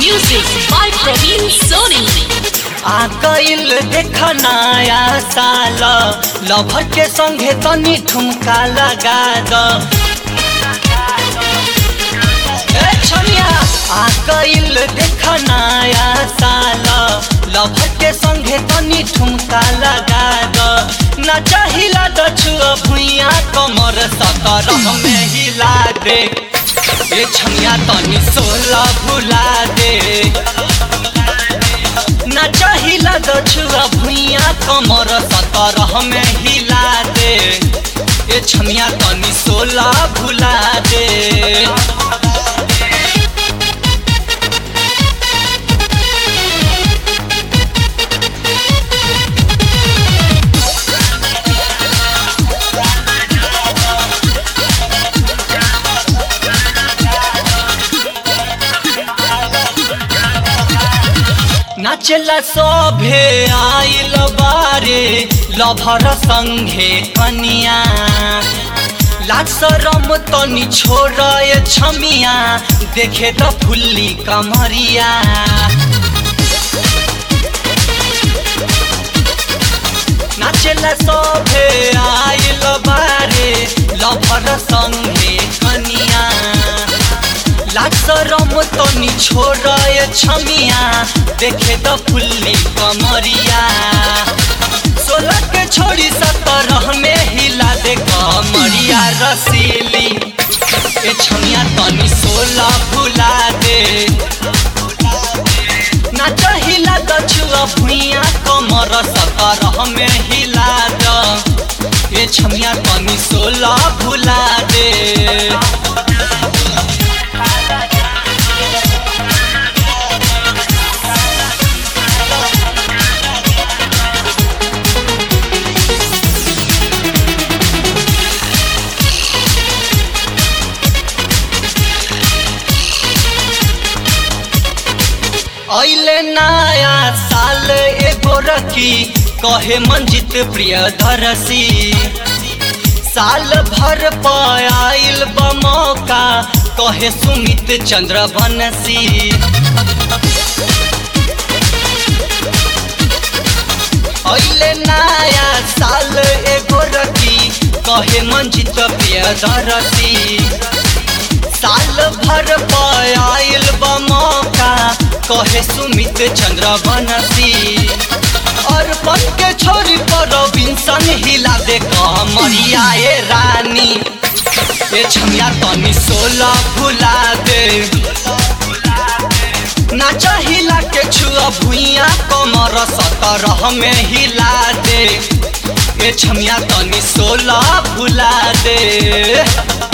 Music by Praveen Soni. आ गइल देख नया साल लभर के संगे तनी ठुमका लगा द ए छमिया आ गइल देख नया साल लभर के संगे तनी ठुमका लगा द ना चाहिला द छुआ भुइया कमर सतरह में हिला दे ए छमिया तनी सोलह भुला दे ना चाहिला दछुआ भुइया कमर सतरह में हिला दे ए छमिया तनी सोला भुला दे नाचला सभे आइल बारे लभर संघे कनिया लाज शरम तनी छोड़ ए छमिया देखे त फुल्ली कमरिया नाचला सभे आइल बारे लभर संघे कनिया लाज शरम तनी छोड़ ए छमिया देखे त फुल्ली कमरिया सोलह के छोड़ी सतरह में हिला दे कमरिया रसीली ए छमिया तनी सोलह भुला दे नाच हिला द छुआ भुइया कमर सतरह में हिला द ए छमिया तनी सोलह भुला दे ऐले नया साल एगो रखी कहे मंजित प्रिय धरसी साल भर पायल बमौका कहे सुमित चंद्र बनसी ऐले नया साल एगो रखी कहे मंजित प्रिय धरसी साल भर पायल बमौका कहे सुमित चंद्र बनसी और पन के छोरी पर विंसन हिला दे कमरिया ए रानी ए छमिया तनी सोलह भुला दे नाच हिला के छुआ भुइया कमर सतरह में हिला दे ए छमिया तनी सोलह भुला दे